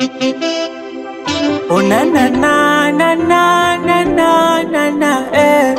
Oh na na na na na na na na na eh.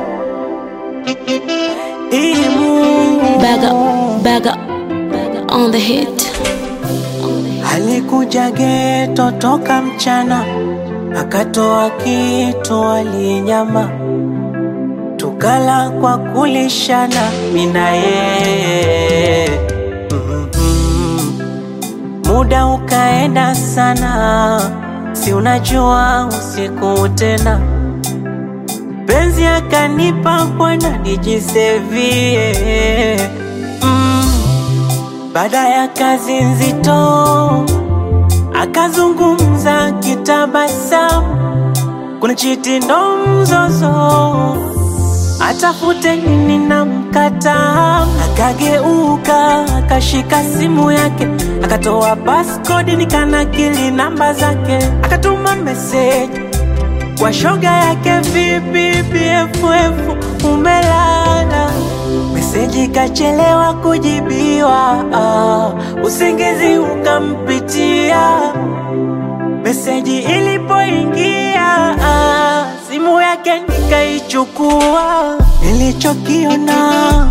Imu Bag up, bag up, on the hit. alikuja geto toka mchana, akatoa kitu alinyama, tukala kwa kulishana, mina yeye Mhm. Muda ukaenda sana, si unajua usiku tena, penzi akanipa bwana nijisevie mm. Baada ya kazi nzito akazungumza kitabasamu, kuna chiti ndo mzozo, atafute nini na mkataa. Akageuka akashika simu yake, akatoa passcode nikanakili namba zake, akatuma meseji kwa shoga yake, vipi BFF umelala? Meseji kachelewa kujibiwa, ah, usingizi ukampitia. Meseji ilipoingia, ah, simu yake nikaichukua. Nilichokiona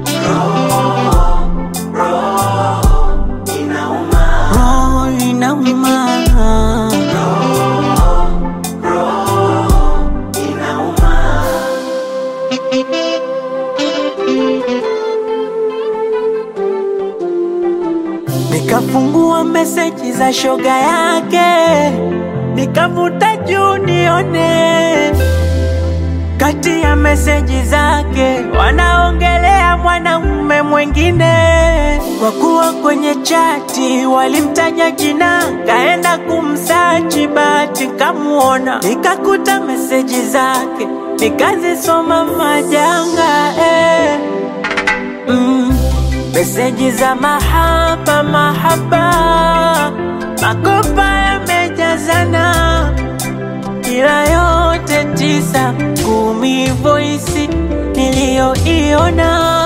roho inauma, Nikafungua meseji za shoga yake, nikavuta juu nione. Kati ya meseji zake wanaongelea mwanamume mwengine, kwa kuwa kwenye chati walimtaja jina, kaenda kumsachi, bahati kamuona, nikakuta meseji zake, nikazisoma majanga eh. Mm, meseji za mahaba mahaba, makopa yamejazana, ila yote tisa kumi, voisi niliyoiona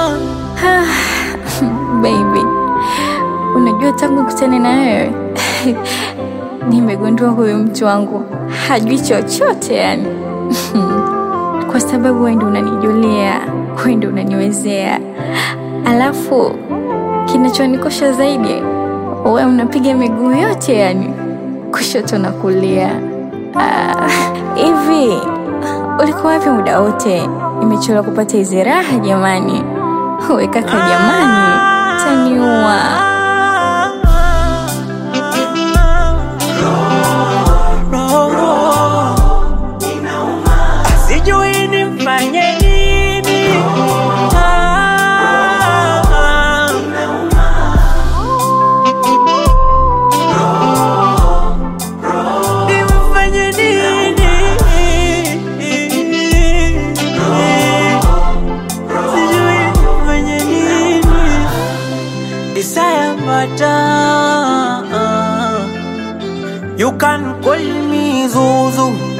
Baby, unajua tangu kutane na wewe nimegundua huyu mtu wangu hajui chochote yani. Kwa sababu wewe ndio unanijulia, wewe ndio unaniwezea, alafu kinachonikosha zaidi, wewe unapiga miguu yote yani, kushoto na kulia. Ah, Hivi ulikuwa wapi muda wote? Nimechelewa kupata hizi raha jamani. We kaka, jamani, taniua. sijui nimfanye nini. Ah, nimfanye nini? Sijui nimfanye nini. Desire matter. You can call me Zuzu.